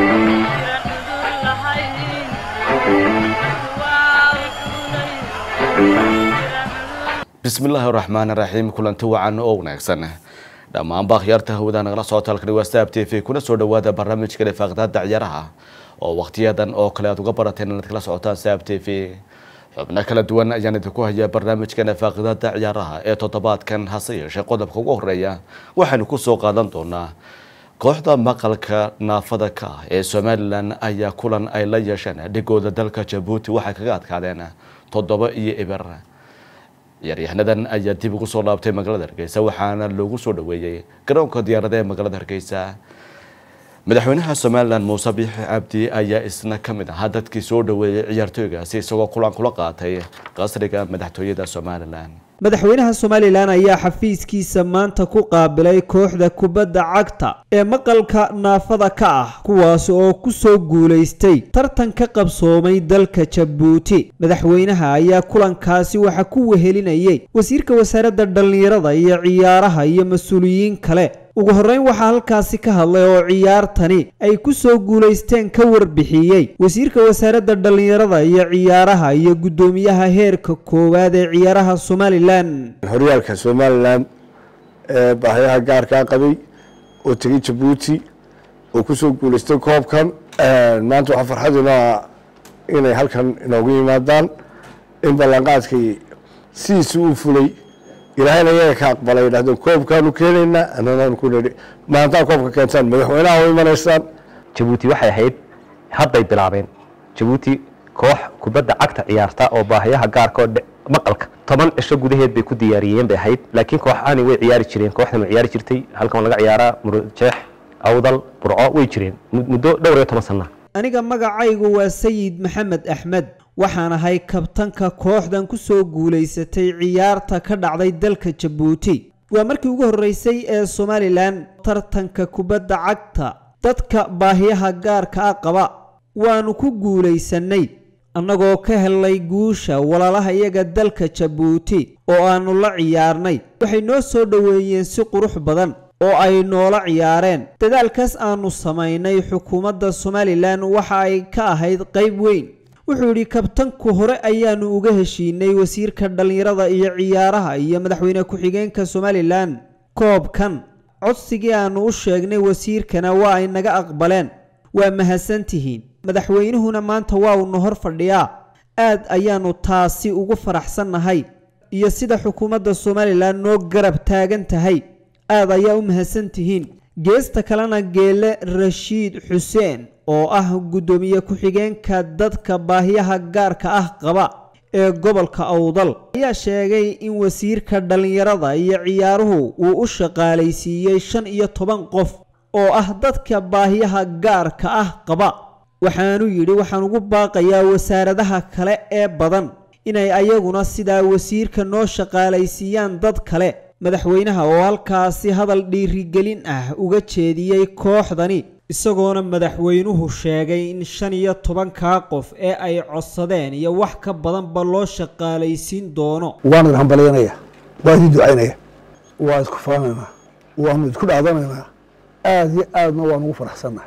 bismillaahi raxmaani raxiim kulanti wacan oo wanaagsan dhammaanba akhyaarta hawada nagala socota halkani waa stab t v kuna soo dhawaada barnaamijka lifaaqdaada ciyaaraha oo wakhtiyadan oo kale aad uga barateen inaad kala socotaan stab t v xubno kala duwan ayaan idinku hayaa barnaamijka lifaaqdaada ciyaaraha ee toddobaadkan hase yeeshee qodobka ugu horeeya waxaynu kusoo qaadan doonaa kooxda maqalka naafada ka ah ee somalilan ayaa kulan ay la yeesheen dhigooda dalka jabuuti waxay kaga adkaadeen toddoba iyo eber ciyaaryahaanadan ayaa dib ugu soo laabtay magaalada hargeysa waxaana loogu soo dhaweeyey garoonka diyaarada ee magaalada hargeysa madaxweynaha somalilan muuse biixi cabdi ayaa isna ka mid ahaa dadkii soo dhaweeyey ciyaartooygaasi isagoo kulan kula qaatay qasriga madaxtooyada somalilan madaxweynaha somalilan ayaa xafiiskiisa maanta ku qaabilay kooxda kubadda cagta ee maqalka naafada ka ah kuwaas oo ku soo guulaystay tartan ka qabsoomay dalka jabuuti madaxweynaha ayaa kulankaasi waxa ku wehelinayay wasiirka wasaaradda dhallinyarada iyo ciyaaraha iyo mas-uuliyiin kale ugu horreyn waxaa halkaasi ka hadlay oo ciyaartani ay ku soo guulaysteen ka warbixiyey wasiirka wasaaradda dhallinyarada iyo ciyaaraha iyo guddoomiyaha heerka koowaad ee ciyaaraha somalilan horyaalka somalilan ee baahayaha gaarkaa qabay oo tegay jabuuti oo kusoo guulaystay koobkan maanta waxaa farxaduna inay halkan inoogu yimaadaan in ballanqaadkii sidiisi uu fulay ilaahayna iyaga ka aqbalay dhahdeen koobkaanu keenaynaa ananaanu ku nidhi maantaa koobka keentaan madaxweynaha u imanaysaan jabuuti waxay ahayd hadday bilaabeen jabuuti koox kubadda cagta ciyaarta oo baahayaha gaarka oo maqalka toban cisho gudaheed bay ku diyaariyeen bay ahayd laakiin kooxaani way ciyaari jireen kooxdan way ciyaari jirtay halkan laga ciyaaraa murujeex awdal burco way jireen muddo dhowr iyo toban sana aniga magacaygu waa sayid maxamed axmed waxaan ahay kabtanka kooxdan ku soo guulaysatay ciyaarta ka dhacday dalka jabuuti waa markii ugu horreysay ee somalilan tartanka kubadda cagta dadka baahiyaha gaarka ah qaba waanu ku guulaysannay annagoo ka helnay guusha walaalaha iyaga dalka jabuuti oo aannu la ciyaarnay waxay noo soo dhoweeyeen si qurux badan oo ay noola ciyaareen dadaalkaas aannu samaynay xukuumadda somalilan waxa ay ka ahayd qayb weyn wuxuu yidhi kabtanku hore ayaanu uga heshiinay wasiirka dhallinyarada iyo ciyaaraha iyo madaxweyne ku-xigeenka somalilan koobkan codsigii aannu u sheegnay wasiirkana waa ay naga aqbaleen waa mahadsantihiin madaxweynuhuna maanta waa uuna hor fadhiyaa aad ayaannu taasi ugu faraxsannahay iyo sida xukuumadda somalilan noo garab taagan tahay aad ayaa u mahadsantihiin geesta kalena geele rashiid xuseen oo ah guddoomiye ku-xigeenka dadka baahiyaha gaarka ah qaba ee gobolka awdal ayaa sheegay in wasiirka dhallinyarada iyo ciyaaruhu uu u shaqaalaysiiyey shan iyo toban qof oo ah dadka baahiyaha gaarka ah qaba waxaanu yidhi waxaan ugu baaqayaa wasaaradaha kale ee badan inay ayaguna sidaa wasiirka noo shaqaalaysiiyaan dad kale madaxweynaha oo halkaasi hadal dhiirigelin ah uga jeediyey kooxdani isagoona madaxweynuhu sheegay in shan iyo tobankaa qof ee ay codsadeen iyo wax ka badanba loo shaqaalaysiin doono waan idin hambalyanaya waa idin ducaynaya waa isku faanaynaa waanu isku dhaadanaynaa aada iyo aadna waan ugu faraxsannahay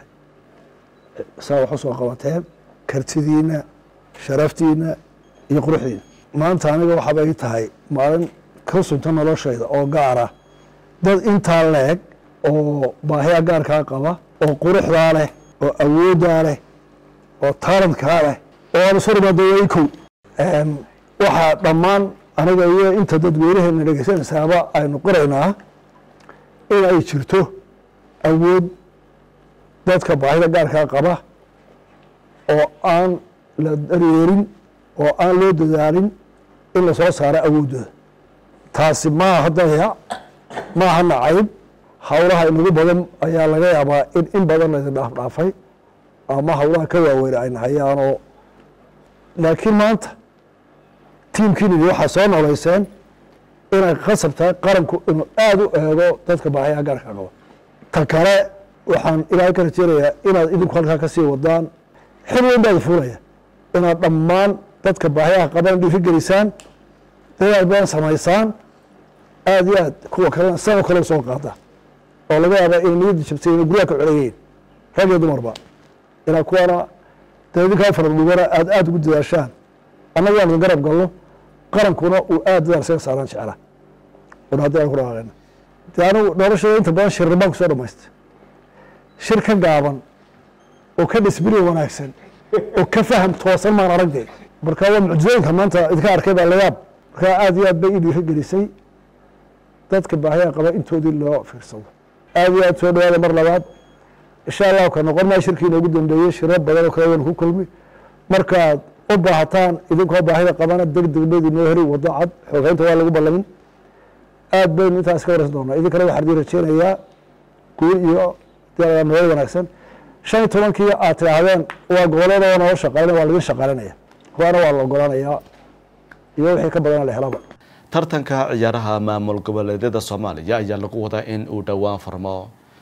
saa wax u soo qabateen kartidiinna sharaftiinna iyo quruxdiina maanta aniga waxaaba ii tahay maalin ka sunta noloshayda oo gaara dad intaa leeg oo baahiya gaarkaa qaba oo quruxdaa leh oo awooddaa leh oo taalantkaa leh oo aan isu rimaadooyay kow waxaa dhammaan aniga iyo inta dadweynaheena dhegeysanaysaaba aynu qoraynaa in ay jirto awood dadka baahida gaarkaa qaba oo aan la daryeerin oo aan loo dadaalin in lasoo saaro awooddooda taasi maaha dayac maaha nacayb howlaha inagu badan ayaa laga yaabaa in in badan laydin dhaafdhaafay ama howlaha ka waaweyn ayna hayaanoo laakiin maanta tiimkiinidi waxaa soo noolayseen inay khasab tahay qaranku inuu aada u eego dadka baahayaha gaarka qaba ta kale waxaan ilaahay ka rajeynayaa inaad idinku halkaa ka sii wadaan xil weyn baad fuulaya inaad dhammaan dadka baahayaha qaban dhiiri gelisaan dadaal badan samaysaan aada iyo aad kuwa kalena sao kale soo qaada oo laga yaaba inay niyadda jabtay inay guryaha ka coleeyeen rag iyo dumarba inaa kuwana dee idinkaa faradhugana aad aada ugu dadaashaan annaga aan garab galno qarankuna uu aada dadaal isaga saaraan jecla un haddii aan ku dhaqaaqayna dee anigu noloshada inta badan shirri baan kusoo dhamaystay shir ka gaaban oo ka dhisbiri wanaagsan oo ka faham toosan maan aragde marka waa mucjizooyinka maanta idinka arkay baa layaab marka aada iyo aad bay ii dhiiri gelisay dadka baahiyaa qaba intoodii loo fiirsado aada iyo aad soo dhawaada mar labaad insha allahu ka noqon maa shirkii inoogu dambeeyey shiro badan oo kale waynu ku kulmi markaad u baahataan idinkoo baahida qabana deg deg bayd inoo heri waddo cad xoogeynta waa lagu ballamin aad baynu intaas ka waraysan doonaa idinkana waxaan idin rajeynayaa guul iyo nabad wanaagsan shan iyo tobankii aad tidhaahdeen waa gobolada oo noo shaqaynaya waa laidin shaqaalinaya kuwaana waa la ogolaanayaa iyo wixii ka badana la helaba tartanka ciyaaraha maamul goboleedyada soomaaliya ayaa lagu wadaa in uu dhowaan furmo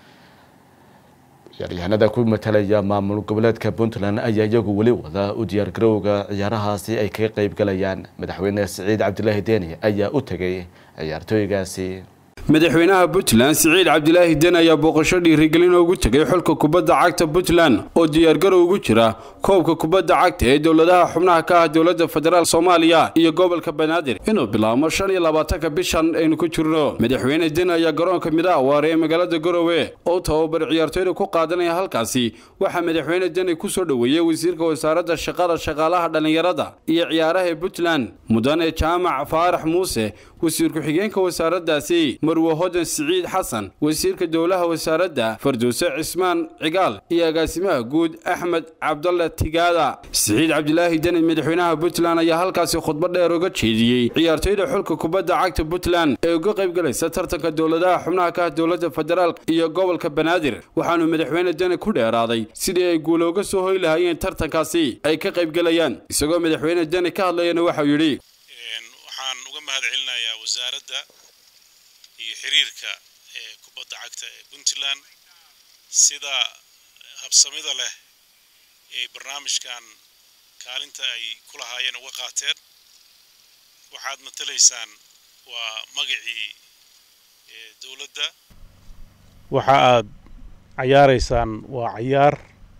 ciyaaryahanada ku matalaya maamul goboleedka puntland ayaa iyagu weli wada u diyaargarowga ciyaarahaasi ay kaga qeyb galayaan madaxweyne siciid cabdilaahi deeni ayaa u tegay ciyaartooygaasi madaxweynaha puntland siciid cabdilaahi den ayaa booqasho dhiirigelin ugu tegay xulka kubadda cagta puntland oo diyaargarow ugu jira koobka kubadda cagta ee dowladaha xubnaha ka ah dowladda federaal soomaaliya iyo gobolka banaadir inuu bilaabmo shan iyo labaatanka bishan aynu ku jirno madaxweyne den ayaa garoonka midaawaar ee magaalada garowe oo tababar ciyaartooyda ku qaadanaya halkaasi waxaa madaxweyne deni ku soo dhoweeyey wasiirka wasaaradda shaqada shaqaalaha dhallinyarada iyo ciyaaraha ee puntland mudane jaamac faarax muuse wasiir ku-xigeenka wasaaraddaasi marwe hodan siciid xasan wasiirka dowlaha wasaaradda farduuse cismaan cigaal iyo agaasimaha guud axmed cabdalle tigaada siciid cabdilaahi deni madaxweynaha puntland ayaa halkaasi khudbad dheer uga jeediyey ciyaartooyda xulka kubadda cagta puntland ee uga qayb galaysa tartanka dowladaha xubnaha ka ah dowladda federaalk iyo gobolka banaadir waxaanu madaxweyne deni ku dheeraaday sidii ay guula uga soo hoy lahaayeen tartankaasi ay ka qayb galayaan isagoo madaxweyne deni ka hadlayana waxau yidhi waxaan uga mahad celinayaa wasaaradda iyo xiriirka ee kubadda cagta ee puntland sida habsamida leh ee barnaamijkan kaalinta ay ku lahaayeen uga qaateen waxaad matalaysaan waa magacii dowladda waxa aad cayaaraysaan waa cayaar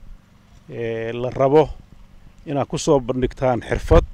la rabo inaad ku soo bandhigtaan xirfad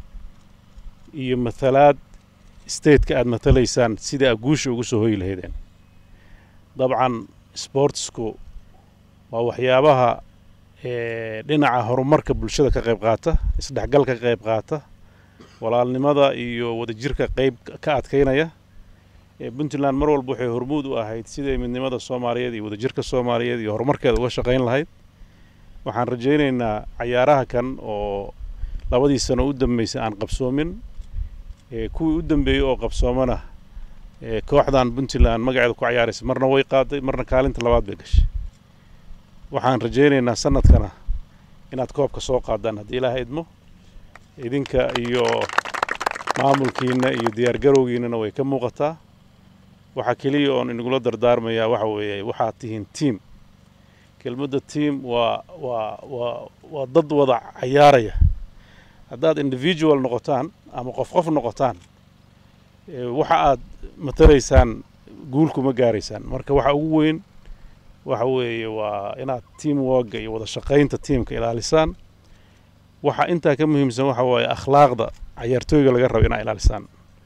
iyo matalaad stateka aada matalaysaan sida aad guusha ugu soo hoyi lahaydeen dabcan sportsku waa waxyaabaha dhinaca horumarka bulshada ka qayb qaata isdhexgalka ka qayb qaata walaalnimada iyo wadajirka qayb ka adkaynaya puntland mar walba waxay hormuud u ahayd siday midnimada soomaaliyeed iyo wadajirka soomaaliyeed iyo horumarkeeda uga shaqayn lahayd waxaan rajaynaynaa cayaaraha kan oo labadii sano u dambeysay aan qabsoomin kuwii u dambeeyey oo qabsoomana kooxdan puntland magaceeda ku cayaaraysa marna way qaaday marna kaalinta labaad bay gashay waxaan rajaynaynaa sanadkana inaad koobka soo qaadaan haddii ilaaha idmo idinka iyo maamulkiina iyo diyaargarowgiinana way ka muuqataa waxaa keliya oon inagula dardaarmayaa waxa weeye waxaad tihiin tiam kelmadda tiam waa waa waa waa dad wada cayaaraya haddaad individual noqotaan ama qof qof noqotaan waxa aad matalaysaan guul kuma gaaraysaan marka waxa ugu weyn waxa weeye waa inaad team worka iyo wada shaqaynta tiamka ilaalisaan waxa intaa ka muhiimsan waxa waaye akhlaaqda cayaartooyga laga rabo inaa ilaalisaan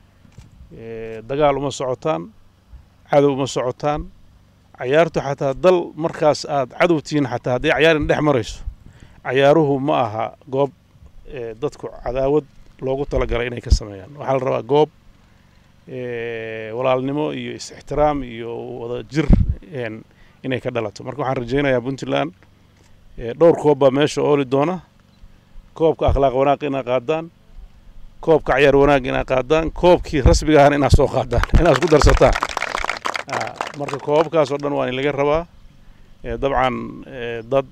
dagaal uma socotaan cadow uma socotaan cayaartu xataa dal markaas aad cadow tihiin xataa haddii cayaarin dhex marayso cayaaruhu ma aha goob dadku cadaawad loogu talagalay inay ka sameeyaan waxaa la rabaa goob walaalnimo iyo is-ixtiraam iyo wada jir inay ka dhalato marka waxaan rajaynayaa puntland dhowr koob baa meesha ooli doona koobka akhlaaq wanaag inaa qaadaan koobka cayaar wanaag inaa qaadaan koobkii rasmiga ahana inaa soo qaadaan inaad isku darsataan marka koobabkaas oo dhan waa in laga rabaa dabcan dad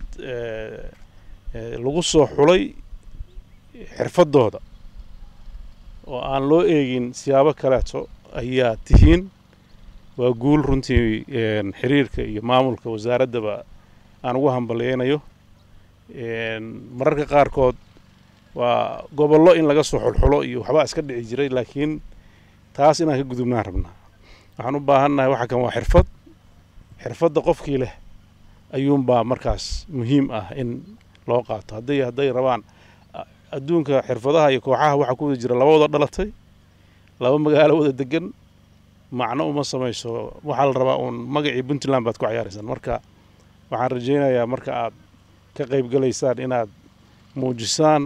lagu soo xulay xirfadooda oo aan loo eegin siyaabo kaleeto ayaa tihiin waa guul runtii xiriirka iyo maamulka wasaaraddaba aan ugu hambalyeynayo mararka qaarkood waa gobollo in laga soo xulxulo iyo waxbaa iska dhici jiray laakiin taas inaan ka gudubnaan rabnaa waxaan u baahannahay waxa kan waa xirfad xirfadda qofkii leh ayuunbaa markaas muhiim ah in loo qaato hadday hadday rabaan adduunka xirfadaha iyo kooxaha waxaa ku wada jira laba wada dhalatay laba magaalo wada degan macno uma samayso waxaa la rabaa uun magacii puntland baad ku ciyaaraysaan marka waxaan rajaynayaa marka aad ka qaybgalaysaan inaad muujisaan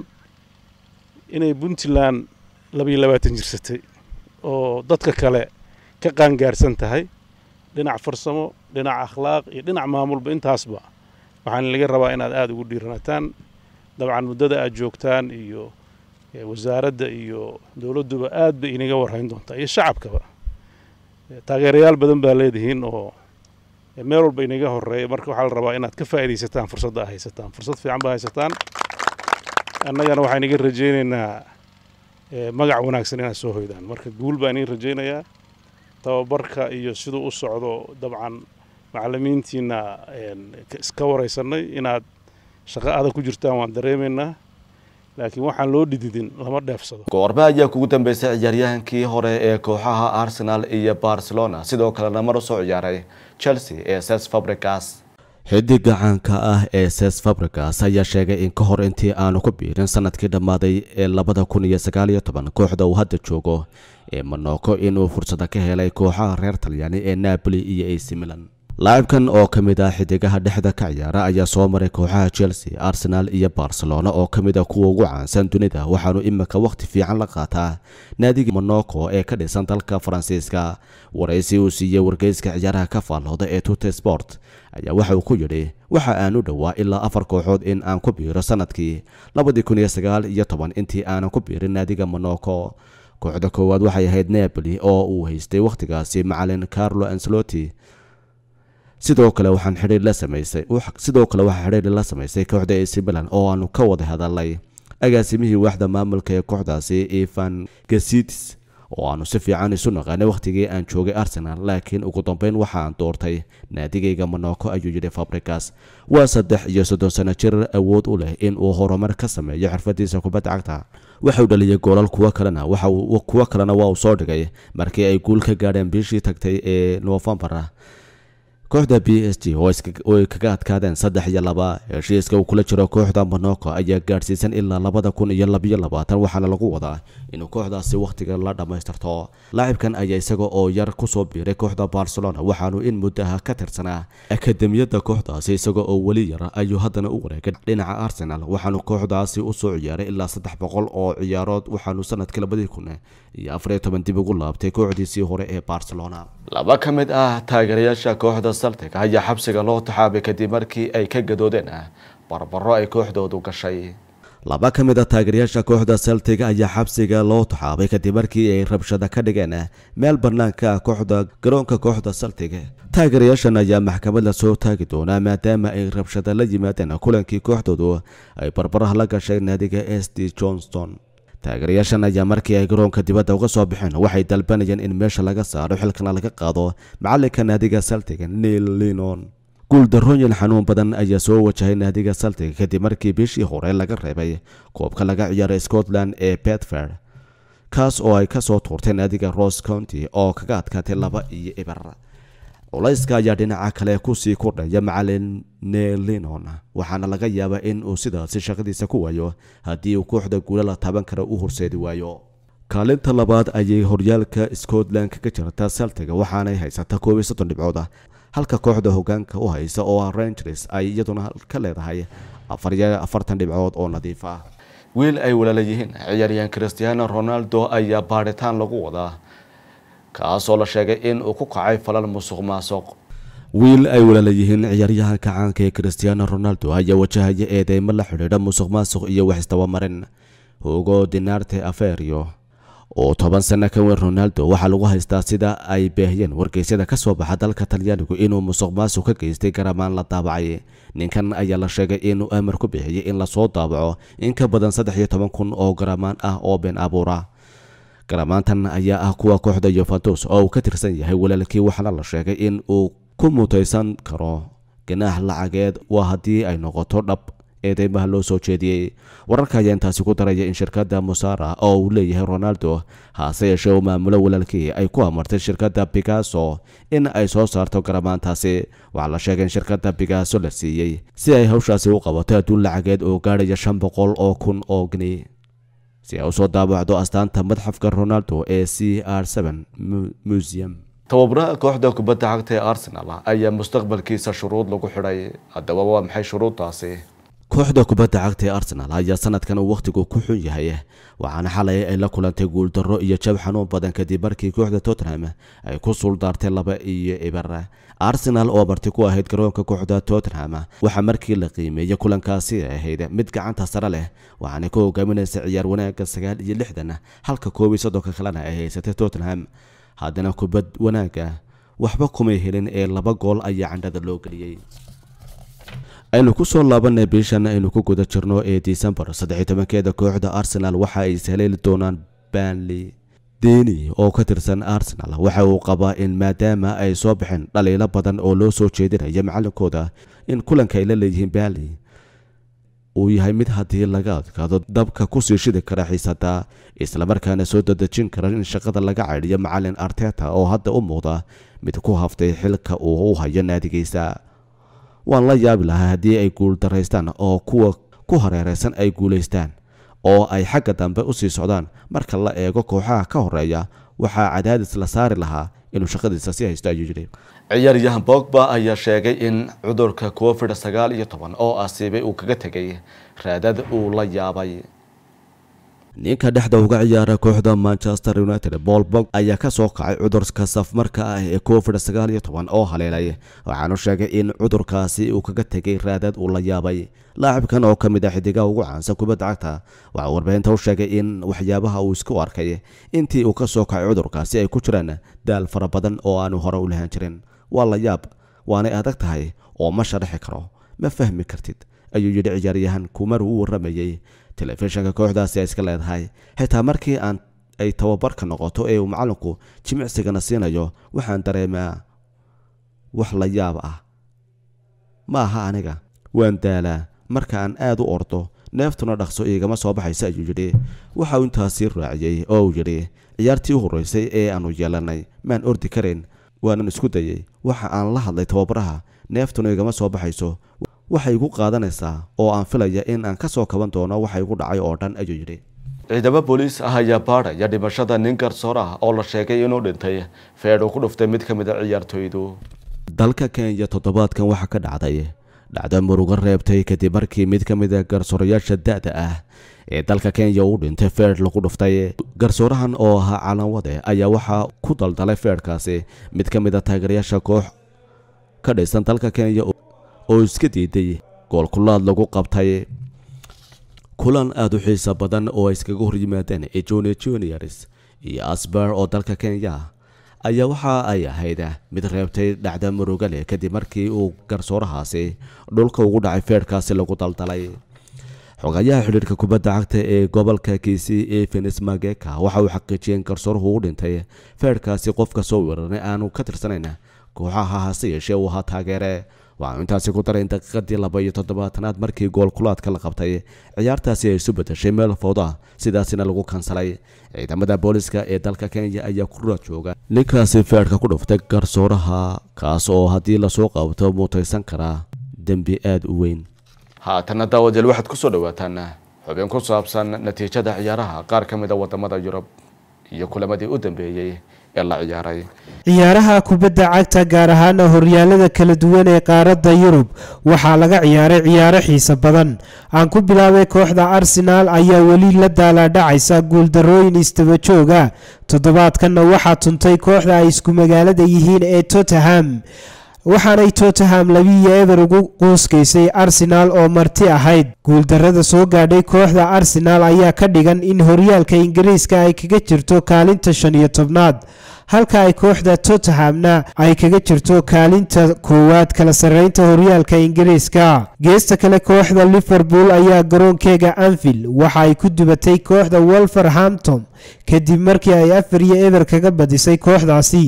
inay puntland labayo labaatan jirsatay oo dadka kale ka qaangaarsan tahay dhinac farsamo dhinac akhlaaq iyo dhinac maamulba intaasba waxaan laga rabaa inaad aada ugu dhiiranataan dabcan muddada aad joogtaan iyo wasaaradda iyo dowladduba aad bay inaga warhayn doontaa iyo shacabkaba taageerayaal badan baa leedihiin oo meel walba inaga horeeya marka waxaa la rabaa inaad ka faa'iidaysataan fursadda a haysataan fursad fiican baa haysataan annagana waxaan iga rajaynaynaa magac wanaagsan inaad soo hoydaan marka guul baan iin rajaynayaa tababarka iyo siduu u socdo dabcan macallimiintiina iska waraysanay inaad shaqo adag ku jirtaan waan dareemaynaa laakiin waxaan loo dhididin lama dheefsado goorme ayaa kugu dambeysay ciyaaryahankii hore ee kooxaha arsenal iyo barcelona sidoo kalena mar usoo ciyaaray chelsea ee ses fabricas xidiga caanka ah ee ses fabricas ayaa sheegay in ka hor intii aanu ku biirin sanadkii dhammaaday ee labada kun iyo sagaal iyo toban kooxda uu hadda joogo ee monoko inuu fursada ka helay kooxaha reer talyaani ee napoli iyo ac milan laacibkan oo ka mid ah xidigaha dhexda ka ciyaara ayaa soo maray kooxaha chelsea arsenal iyo barcelona oo ka mid ah kuwa ugu caansan dunida waxaanu imika wakhti fiican la qaataa naadiga monoko ee ka dhisan dalka faransiiska waraysi uu siiyey wargeyska ciyaaraha ka faallooda ee tute sport ayaa waxa uu ku yidhi waxa aan u dhowaa ilaa afar kooxood in aan ku biiro sanadkii labadii kun iyo sagaal iyo toban intii aanan ku biirin naadiga monoko kooxda koowaad waxay ahayd napoli oo uu haystay wakhtigaasi macalin carlo ancelotti sidoo kale waxaan xidhiir la samaysay sidoo kale waxaa xidhiir la samaysay kooxda AC Milan oo aanu ka wada hadalnay agaasimihii waaxda maamulka ee kooxdaasi Ivan Gasitis oo aanu si fiican isu naqaanay wakhtigii aan joogay Arsenal laakiin ugu dambeyn waxaan doortay naadigayga Monaco ayuu yidhi Fabregas waa saddex iyo soddon sano jir awood u leh in uu horumar ka sameeyo xirfadiisa kubadda cagta waxa uu dhaliyay goolal kuwo kalena waxa uu kuwo kalena waa uu soo dhigay markii ay guul ka gaadheen bishii tagtay ee November kooxda b s g oo ay kaga adkaadeen saddex iyo laba heshiiska uu kula jiro kooxda monaco ayaa gaadhsiisan ilaa labada kun iyo labiyo labaatan waxaana lagu wadaa inuu kooxdaasi wakhtiga la dhammaystirto laacibkan ayaa isaga oo yar kusoo biiray kooxda barcelona waxaanu in muddaha ka tirsanaa akademiyadda kooxdaasi isaga oo weli yar ayuu haddana u wareegay dhinaca arsenal waxaanu kooxdaasi usoo ciyaaray ilaa saddex boqol oo ciyaarood waxaanu sanadkii labadii kun iyo afariyo toban dib ugu laabtay kooxdiisii hore ee barcelona laba ka mid ah taageerayaasha kooxda celtic ayaa xabsiga loo taxaabay kadib markii ay ka gadoodeen barbaro ay kooxdoodu gashay laba ka mid a taageerayaasha kooxda celtic ayaa xabsiga loo taxaabay kadib markii ay rabshada ka dhigeen meel bannaanka kooxda garoonka kooxda celtic taageerayaashan ayaa maxkamad la soo taagi doonaa maadaama ay rabshada la yimaadeen kulankii kooxdoodu ay barbaraha la gashay naadiga s d johnston taageerayaashan ayaa markii ay garoonka dibadda uga soo baxeen waxay dalbanayeen in meesha laga saaro xilkana laga qaado macalinka naadiga celtic neil linon guuldarooyin xanuun badan ayaa soo wajahay naadiga celtic kadib markii bishii hore laga reebay koobka laga ciyaaray scotland ee bedford kaas oo ay kasoo tuurtay naadiga rose county oo kaga adkaatay laba iyo ibar culayska ayaa dhinaca kale kusii kordhaya macalin nelinon waxaana laga yaabaa in uu sidaasi shaqadiisa ku waayo haddii uu kooxda guula la taaban kara u horseedi waayo kaalinta labaad ayay horyaalka scotland kaga jirta celtic waxaanay haysata koob iyo soddon dhibcood halka kooxda hogaanka u haysa oo ah rangers ay iyaduna ka leedahay afar iyo afartan dhibcood oo nadiif ah wiil ay walaala yihiin ciyaaryahan cristiano ronaldo ayaa baadhitaan lagu wadaa kaasoo la sheegay in uu ku kacay falal musuq maasuq wiil ay walaala yihiin ciyaaryahanka caanka ee cristiano ronaldo ayaa wajahaya eedeymo la xidhiidha musuq maasuq iyo wax isdabamarin hugo dinarte aferio oo toban sano ka weyn ronaldo waxaa lagu haystaa sida ay beehiyeen wargeysyada ka soo baxa dalka talyaanigu inuu musuq maasuq ka geystay garamaan la daabacay ninkan ayaa la sheegay inuu amar ku bixiyey in lasoo daabaco in ka badan saddex iyo toban kun oo garamaan ah oo been abuura garamaantan ayaa ah kuwa kooxda yuventus oo uu ka tirsan yahay walaalkii waxaana la sheegay in uu ku mutaysan karo ganaax lacageed waa haddii ay noqoto dhab eedeymaha loo soo jeediyey wararka ayaa intaasi ku daraya in shirkadda musara oo uu leeyahay ronaldo hase yeeshee uu maamulo walaalkii ay ku amartay shirkadda bigaso in ay soo saarto garamaantaasi waxaa la sheegay in shirkadda bigaso la siiyey si ay hawshaasi u qabato adduun lacageed oo gaadhaya shan boqol oo kun oo gni si ay usoo daabacdo astaanta madxafka ronaldo ee c r museum tababaraha kooxda kubadda cagta ee arsenal ayaa mustaqbalkiisa shuruud lagu xidhay haddaba waa maxay shuruuddaasi kooxda kubadda cagta ee arsenal ayaa sanadkan uu wakhtigu ku xun yahay waxaana xalay ay la kulantay guuldarro iyo jab xanuun badan kadib markii kooxda tottenham ay ku suuldaartay laba iyo ibar arsenal oo marti ku ahayd garoonka kooxda tottenham waxaa markii la qiimeeyey kulankaasi ahayd mid gacanta sare leh waxaana ka hogaaminaysa ciyaar wanaagga sagaal iyo lixdan halka koob iyo soddonka kalena ay haysatay tottenham haddana kubad wanaagga waxba kumay helin ee laba gool ayaa candhada loo geliyey aynu ku soo laabanay bishan aynu ku guda jirno ee disembar saddexiy tobankeeda kooxda arsenal waxa ay ishaleeli doonaan banley deni oo ka tirsan arsenal waxa uu qabaa in maadaama ay soo baxeen dhaliilo badan oo loo soo jeedinaya macalinkooda in kulanka ay la leeyihiin banley uu yahay mid haddii laga adkaado dabka kusii shidi kara xiisada islamarkaana soo dadejin kara in shaqada laga caydhiyo macalin arteta oo hadda u muuqda mid ku haftay xilka uu u hayo naadigiisa waan la yaabi lahaa haddii ay guul daraystaan oo kuwa ku hareeraysan ay guulaystaan oo ay xagga dambe u sii socdaan marka la eego kooxaha ka horeeya waxaa cadaadis la saari lahaa inuu shaqadiisa si haysto ayuu yidhi ciyaaryahan bogba ayaa sheegay in cudurka covid sagaal iyo toban oo asiibay uu kaga tegay raadad uu la yaabay ninka dhexda uga ciyaara kooxda manchester united paul bog ayaa ka soo kacay cudurka safmarka ah ee covid sagaal iyo toban oo haleelay waxaanu sheegay in cudurkaasi uu kaga tegay raadad uu la yaabay laacibkan oo ka mid ah xidigaha ugu caansan kubadda cagta waxaa warbaahinta u sheegay in waxyaabaha uu isku arkay intii uu ka soo kacay cudurkaasi ay ku jiraan daal fara badan oo aanu hore u lahaan jirin waa la yaab waanay adag tahay oo ma sharaxi karo ma fahmi kartid ayuu yidhi ciyaaryahan kumar uu waramayey telefishinka kooxdaasi ay iska leedahay xitaa markii aan ay tababarka noqoto ee uu macalinku jimicsigana siinayo waxaan dareemaa wax la yaab ah ma aha aniga waan daalaa marka aan aad u ordo neeftuna dhaqso iigama soo baxaysa ayuu yidhi waxa uu intaasii raaciyey oo uu yidhi ciyaartii u horreysay ee aanu yeelanay maan ordi karayn waanan isku dayey waxa aan la hadlay tababaraha neeftuna igama soo baxayso waxay igu qaadanaysaa oo aan filaya in aan ka soo kaban doono waxa igu dhacay oo dhan ayuu yidhi ciidamo booliis ah ayaa baadhaya dhimashada nin garsoor ah oo la sheegay inuu dhintay feedh uu ku dhuftay mid ka mid a ciyaartoydu dalka kenya toddobaadkan waxaa ka dhacday dhacdo murugo reebtay kadib markii mid ka mid a garsoorayaasha da-da ah ee dalka kenya uu dhintay feedh lagu dhuftay garsoorahan oo ahaa calanwade ayaa waxaa ku daldalay feedhkaasi mid ka mid a taageerayaasha koox ka dhisan dalka kenya oo iska diiday goolkulaad lagu qabtay kulan aada u xiisa badan oo ay iskaga hor yimaadeen ejone juniors iyo asbar oo dalka kenya ayaa waxa ay ahayd mid reebtay dhacda muruga leh kadib markii uu garsoorahaasi dhulka ugu dhacay feedhkaasi lagu daldalay xogayaha xidhiirka kubadda cagta ee gobolka kiisi evenis mageka waxa uu xaqiijiyeen garsooruhu u dhintay feedhkaasi qofka soo weeraray aanu ka tirsanayn kooxaha hase yeeshee uu ahaa taageere waxaanu intaasi ku daray in daqiiqadii laba iyo toddobaatanaad markii goolkulaadka la qabtay ciyaartaasi ay isu bedeshay meel fowda sidaasina lagu kansalay ciidamada booliska ee dalka kenya ayaa ku raad jooga ninkaasi feedhka ku dhuftay garsooraha kaas oo haddii lasoo qabto muutaysan karaa dembi aada u weyn haatana daawadeel waxaad kusoo dhawaataan xubin ku saabsan natiijada ciyaaraha qaar ka mid a wadamada yurub iyo kulamadii u dambeeyey ee la ciyaaray ciyaaraha kubadda cagta gaar ahaana horyaalada kala duwan ee qaaradda yurub waxaa laga ciyaaray ciyaaro xiiso badan aan ku bilaabay kooxda arsenaal ayaa weli la daalaadhacaysa guuldarooyin istaba jooga toddobaadkanna waxaa tuntay kooxda ay isku magaalada yihiin ee tottenham waxaanay tottenham labiiyo eber ugu quuskaysay arsenaal oo marti ahayd guuldarada soo gaadhay kooxda arsenaal ayaa ka dhigan in horyaalka ingiriiska ay kaga jirto kaalinta shan iyo tobnaad halka ay kooxda tottenhamna ay kaga jirto kaalinta koowaad kala sarreynta horyaalka ingiriiska geesta kale kooxda liverpool ayaa garoonkeega anfield waxa ay ku dubatay kooxda wolverhampton kadib markii ay afar iyo eber kaga badisay kooxdaasi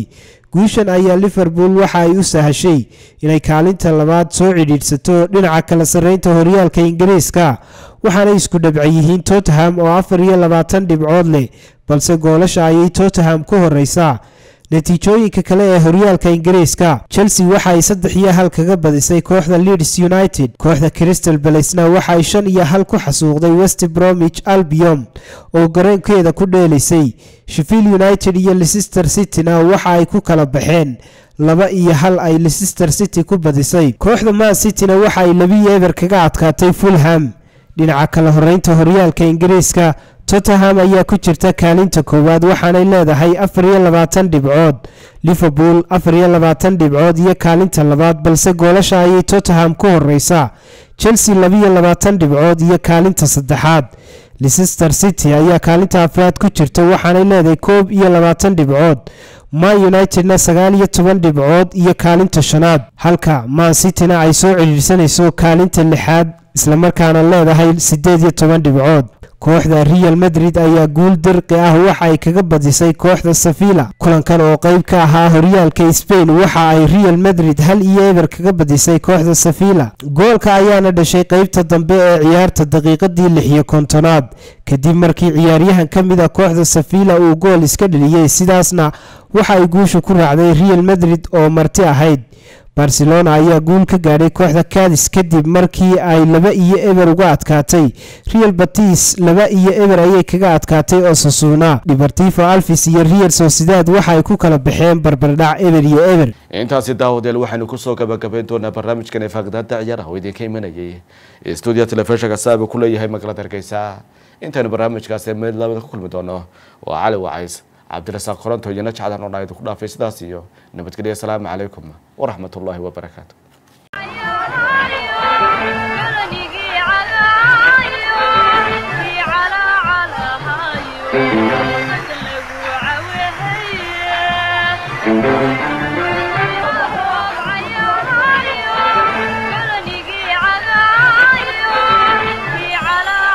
guushan ayaa liverpool waxa ay u sahashay inay kaalinta labaad soo cidhiidhsato dhinaca kala sarreynta horyaalka ingiriiska waxaanay isku dhabci yihiin tottenham oo afar iyo labaatan dhibcood leh balse goolasha ayay tottenham ku horeysaa natiijooyinka kale ee horyaalka ingiriiska chelsea waxa ay saddex iyo hal kaga badisay kooxda leeds united kooxda crystal balacena waxa ay shan iyo hal ku xasuuqday west bromwich albion oo garoonkeeda ku dheelaysay sheffield united iyo leicester cityna waxa ay ku kala baxeen laba iyo hal ay leicester city ku badisay kooxda man cityna waxa ay labiyo eber kaga adkaatay fulham dhinaca kala horeynta horyaalka ingiriiska tottenham ayaa ku jirta kaalinta koowaad waxaanay leedahay afar iyo labaatan dhibcood liverpool afar iyo labaatan dhibcood iyo kaalinta labaad balse goolasha ayay tottenham ku horeysaa chelsea labiyo labaatan dhibcood iyo kaalinta saddexaad leicester city ayaa kaalinta afraad ku jirta waxaanay leedahay koob iyo labaatan dhibcood man unitedna sagaal iyo toban dhibcood iyo kaalinta shanaad halka man cityna ay soo cidhiidhsanayso kaalinta lixaad islamarkaana leedahay siddeed iyo toban dhibcood kooxda real madrid ayaa guul dirqi ah waxa ay kaga badisay kooxda sevilla kulankan oo qeyb ka ahaa horyaalka spain waxa ay real madrid hal iyo eber kaga badisay kooxda sevilla goolka ayaana dhashay qeybta dambe ee ciyaarta daqiiqadii lix iyo kontonaad kadib markii ciyaaryahan ka mid a kooxda sevilla uu gool iska dheliyey sidaasna waxa ay guusha ku raacday real madrid oo marti ahayd barcelona ayaa guul ka gaadhay kooxda cadis kadib markii ay laba iyo eber uga adkaatay real batis laba iyo eber ayay kaga adkaatay osasuna dhibartifo alfis iyo real sociedad waxa ay ku kala baxeen barbardhac eber iyo eber intaasi daawadeel waxaynu kusoo gabagabayn doonaa barnaamijkan ee faaqdaada ciyaaraha oo idinka imanayay stuudiyo telefishinka saabi ku leeyahay magaalada hargeysa intaynu barnaamijkaasi mid labada ku kulmi doono waa cali wacays cabdirasaaq koronto iyo najcadan oo dhaa idinku dhaafay sidaas iyo nabadgelyo asalaamu calaykum waraxmat ullaahi wabarakaatu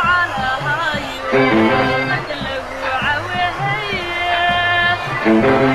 Thank you.